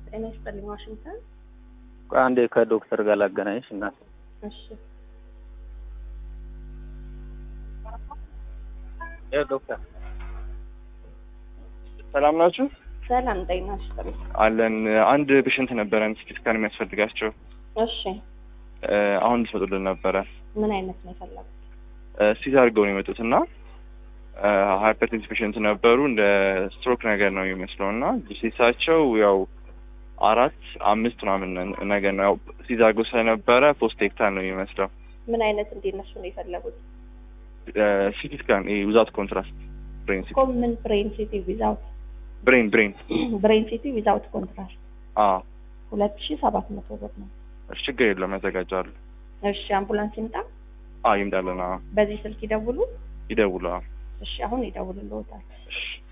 ጤና ይስጥልኝ ዋሽንግተን። ቆይ አንዴ ከዶክተር ጋር ላገናኝሽ እናት። እሺ ያው ዶክተር ሰላም ናችሁ? ሰላም ጤና ይስጥልኝ። አለን። አንድ ፔሽንት ነበረን ሲቲ ስካን የሚያስፈልጋቸው እሺ እ፣ አሁን እንድትመጡልን ነበረ። ምን አይነት ነው የፈለጉት? ሲዝ አድርገው ነው የመጡት እና ሃይፐርቴንስ ፔሽንት ነበሩ። እንደ ስትሮክ ነገር ነው የሚመስለው እና ጂሲሳቸው ያው አራት አምስት ምናምን ነገር ነው። ያው ሲዝ አድርገው ስለነበረ ፖስቴክታል ነው የሚመስለው። ምን አይነት እንዲነሱ ነው የፈለጉት? ሲቲ ስካን ዊዛውት ኮንትራስት ብሬን ሲቲ ኮምን ብሬን ሲቲ ዊዛውት ብሬን ብሬን ብሬን ሲቲ ዊዛውት ኮንትራስት አ ሁለት ሺ ሰባት መቶ ብር ነው። እሺ፣ ችግር የለውም ያዘጋጃሉ። እሺ አምቡላንስ ይምጣ። አ ይምጣልን። አ በዚህ ስልክ ይደውሉ። ይደውሉ። አ እሺ አሁን ይደውልልዎታል። እሺ